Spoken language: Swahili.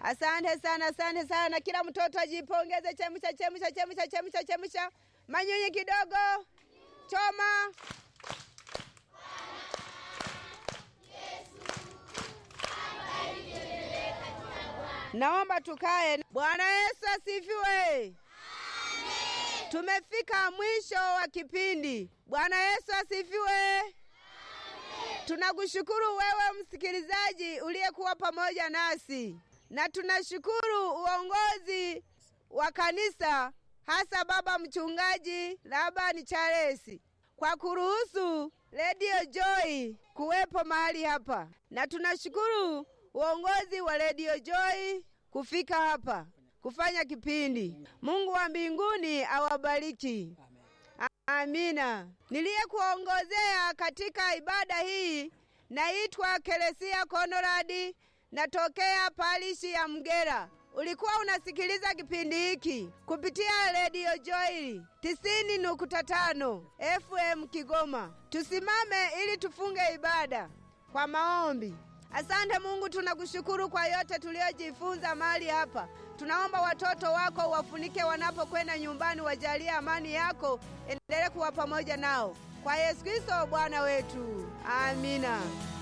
Asante sana, asante sana. Kila mtoto ajipongeze. Chemsha, chemsha, chemsha, chemsha, chemsha. Manyunyi kidogo, choma. Naomba tukae. Bwana Yesu asifiwe. Tumefika mwisho wa kipindi. Bwana Yesu asifiwe. Tunakushukuru wewe msikilizaji uliyekuwa pamoja nasi, na tunashukuru uongozi wa kanisa, hasa baba mchungaji Labani Charles kwa kuruhusu Radio Joy kuwepo mahali hapa, na tunashukuru uongozi wa Radio Joy kufika hapa kufanya kipindi. Mungu wa mbinguni awabariki. Amina. Niliyekuongozea katika ibada hii naitwa Keresia Konradi, natokea parishi ya Mgera. Ulikuwa unasikiliza kipindi hiki kupitia redio Joy tisini nukta tano FM Kigoma. Tusimame ili tufunge ibada kwa maombi. Asante Mungu, tunakushukuru kwa yote tuliyojifunza mahali hapa. Tunaomba watoto wako wafunike wanapokwenda nyumbani, wajalie amani yako, endelee kuwa pamoja nao, kwa Yesu Kristo Bwana wetu, amina.